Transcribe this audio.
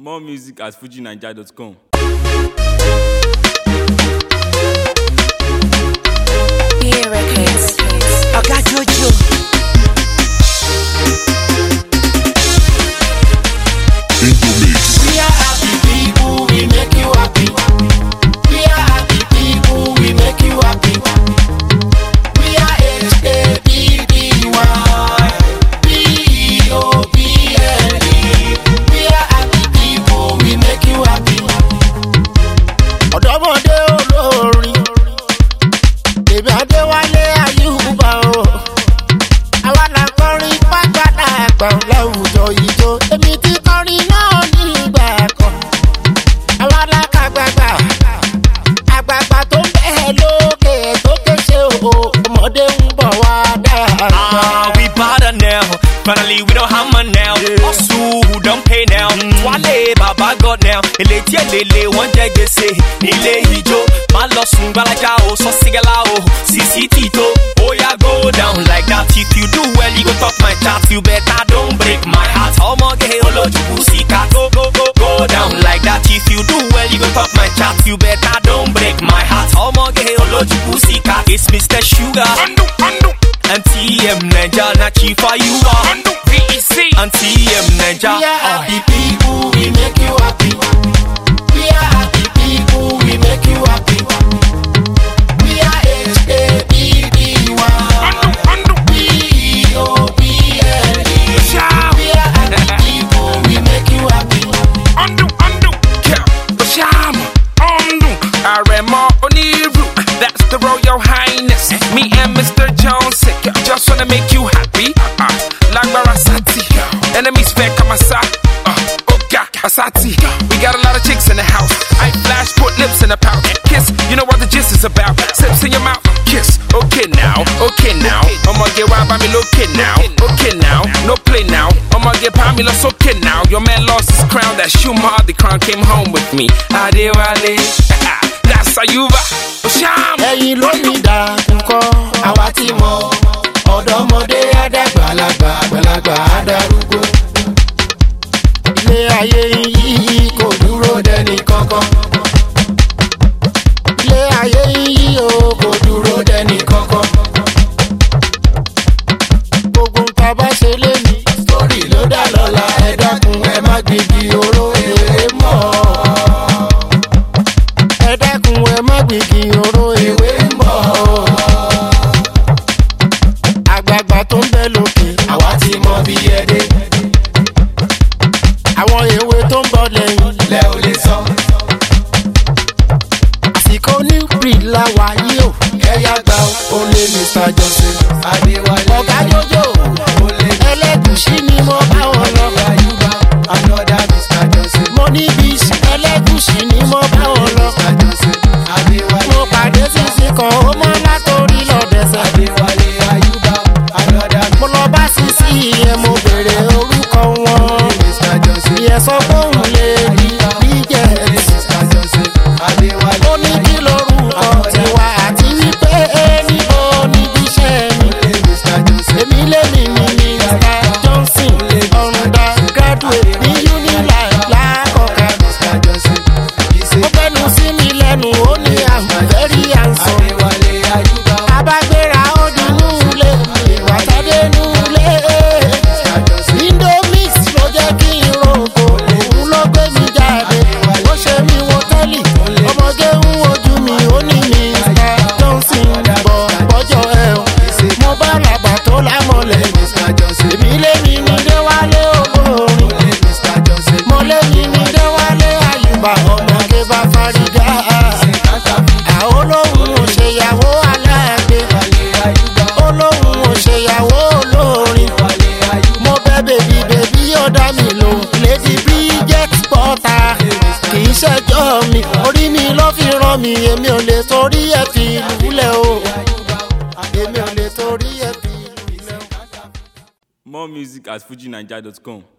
More music at fujinaija.com. Yeah, records. Oga Jojo. We are happy people, we make you happy. We are happy people, we make you happy. We are H A P P Y P E O P L E. We are happy people, we make you happy. Ọ̀dọ́mọdé olórin, èmi Adéwálé Ayúbà o. Àwa la kọrin pápádà àgbà láwùjọ ìjó. Èmi ti kọrin náà ní ìgbà kan. Àwa la kàgbàgbà. Àgbàgbà tó ń bẹ̀ lókè tó kéṣe o. Ọmọdé ń bọ̀ wá dáa. Ah, we better now. Finally, we don't hammer now. Hustle, who don't pay now. Wale, Baba God now. Eleti elele, wọ́n jẹ gbèsè nílé ijó. Má lọ sùn gbalaja o, sọ sígẹ́lá o. Sisi Tito, oya go down like that. If you do well, you go talk my chat. You better don't break my heart. Ọmọge olójúkú síkà. Go, go, go, go down like that. If you do well, you go talk my chat. You better don't break my heart. Ọmọge olójúkú síkà. It's Mr. Sugar. And TM Ninja, not chief for you are. VEC. And TM Ninja. We are happy people, we make you happy. We are happy people, we make you happy. We are H A P P Y P E O P L E. We are happy people, we make you happy. undo, undo, yeah, Bashama, undo, Aremo Oniru, that's the Royal Highness. Me and Mr. Jones, yeah, just wanna make you happy. Uh, Lagbara Sati, enemies fair Kamasa, uh, Oga Asati. We got a lot of chicks in the house. I flash, put lips in the pouch, kiss. You know what the gist is about. Sips in your mouth, kiss. Okay now, okay now. I'ma get wild by me, okay now, okay now. No play now. I'ma get Pamela, okay now. Your man lost his crown, that Shumar, the crown came home with me. Adewale, that's Ayuba. Osham. ẹ̀yin ló ní dàkúkọ́ àwa ti mọ̀ ọ̀dọ́mọdé àdàgbàlagbà àgbàlagbà àdàrúgbó. ilé ayé yìí kò dúró dẹni kankan. ilé ayé yìí o kò dúró dẹni kankan. gbogbo nǹkan bá ṣe lé ní. sórí ló dá lọ́la ẹ dákun ẹ má gbégi oró èrè mọ́ ẹ dákun ẹ má gbìgì oró ewé ń bọ̀. àgbààgbà tó ń bẹ lókè àwa ti mọ bí ẹ dé. àwọn ewé tó ń bọ̀ lẹ́yìn lẹ ò lè sọ. àsìkò new breed la wà yí o. ẹ̀yà gba o lè mr johnson. adéwálé ọ̀gá jọjọ ẹlẹ́gùsí ni mo bá wọn lọ. mo ní bíi ẹlẹ́gùsí ni mo bá wọn lọ mo pàdé sísí kan ó mọ́ látòrí lọ́dẹ̀sẹ̀. mo lọ bá sísí yẹn mo bèrè orúkọ wọn. ìyẹn sọ pé òun lè rí bíjẹ̀. ó ní kí lorúkọ tiwa àti wípé níbo níbi iṣẹ́ mi. èmi lèmi ni mr johnson ọ̀rùndà graduate ní unilag lákọ̀ọ́ká. ó fẹ́nu sí mi lẹ́nu ó ní àmọ̀ very handsome. abagbera ó di núulé ìwà tàdé núulé. indomix ló jẹ́ kí n rògbò òun ló gbé mi jáde. ó ṣe mí wo tẹ́lì ọmọge ń wojú mi ó ní mr johnson bọ̀ bọ́jọ́ ẹ̀ o. mo bá làgbà tó lámọ̀lẹ̀. èmi lé mi ní déwálé olórin. mo lé mi ní déwálé àyùbá ọmọge bá fárígá. àwọn olóhùn ò ṣèyàwó aláàgbé. olóhùn ò ṣèyàwó olórin. mo bẹ bèbí bèbí ó dá mi lò. lady bridget potter kì í ṣẹjọ́ mi. orí mi ló fi rán mi èmi ò lè torí ẹ̀ fi lulẹ̀ o. èmi ò lè torí ẹ̀ fi lulẹ̀ o. More music at fujinaija.com.